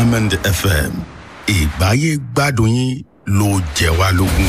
diamond fm ìgbáyé gbádùn yín ló jẹ wá lógún.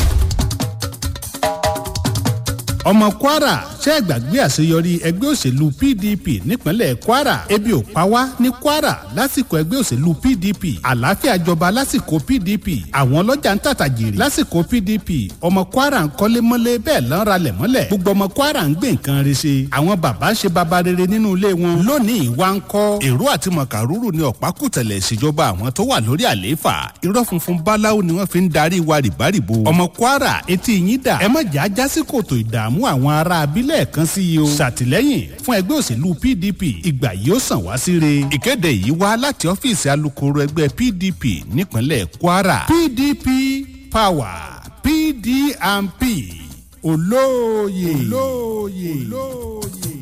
ọmọ kwara ṣe é gbàgbé àṣeyọrí ẹgbẹ́ òṣèlú pdp nípínlẹ̀ kwara ebi ò pa wá ní kwara lásìkò ẹgbẹ́ òṣèlú pdp àlàáfíà jọba lásìkò pdp àwọn ọlọ́jà ń tàtà jèrè lásìkò pdp ọmọ kwara ń kọ́lé mọ́lé bẹ́ẹ̀ lọ́n ralẹ̀ mọ́lẹ̀ gbogbo ọmọ kwara ń gbé nǹkan re ṣe àwọn bàbá ń ṣe baba rere nínú ilé wọn lónìí wá ń kọ́ èrò àti mọ̀kàrúrù ní ọ̀pákùtẹ̀lẹ̀ ìṣèjọba àwọn tó wà lórí àlééfà irọ́ funfun báláwo ni wọ́n fi ń darí wa rìbárìbò ọmọ kwara etí yín dà ẹ má jà á já sí kòtò ìdààmú àwọn ará abílẹ̀ kan sí i o ṣàtìlẹ́yìn fún ẹgbẹ́ òṣèlú pdp ìgbà yìí ó sàn wá síre ìkéde yìí wá láti ọ́fíìsì alukoro ẹgbẹ́ pdp nípínlẹ̀ kwara pdp power pdmp olóòye olóòye olóòye.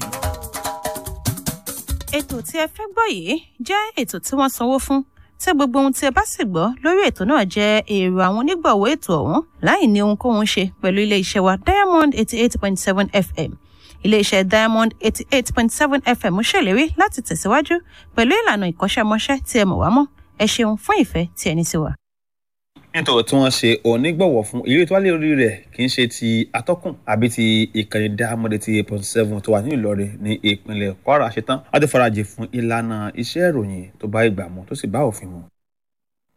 ètò tí ẹ fẹ́ gbọ́ yìí jẹ́ ètò tí wọ́n sanwó fún tí gbogbo ohun tí ẹ bá sì gbọ́ lórí ètò náà jẹ́ èrò àwọn onígbọ̀wọ́ ètò ọ̀hún láì ní ohunkóhun ṣe pẹ̀lú iléeṣẹ́ wa diamond eighty eight point seven fm iléeṣẹ́ diamond eighty eight point seven fm ṣèlérí láti tẹ̀síwájú pẹ̀lú ìlànà ìkọ́ṣẹ́mọṣẹ́ tí ẹ mọ̀ wá mọ́ ẹ ṣeun fún ìfẹ́ tí ẹ ní sí wa. nítorí tí wọ́n ṣe onígbọ̀wọ́ fún ìrírí tó wá lé orí rẹ̀ kì í ṣe ti atọ́kùn àbí ti ìkànnì diamond eighty eight point seven tó wà ní ìlọrin ní ìpínlẹ̀ kwara ṣetán láti farajì fún ìlànà iṣẹ́ ìròyìn tó bá ìgbà mu tó sì bá òfin mu.